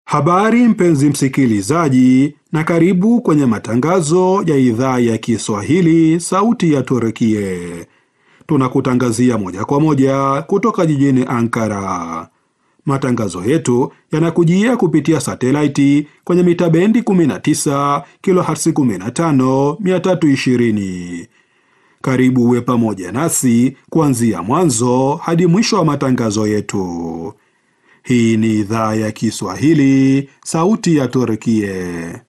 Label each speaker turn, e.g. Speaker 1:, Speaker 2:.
Speaker 1: Habari mpenzi msikilizaji, na karibu kwenye matangazo ya idhaa ya Kiswahili sauti ya Turkie. Tunakutangazia moja kwa moja kutoka jijini Ankara. Matangazo yetu yanakujia kupitia satelaiti kwenye mita bendi 19 kilohertz 15 320. Karibu uwe pamoja nasi kuanzia mwanzo hadi mwisho wa matangazo yetu. Hii ni idhaa ya Kiswahili, sauti ya Turkie.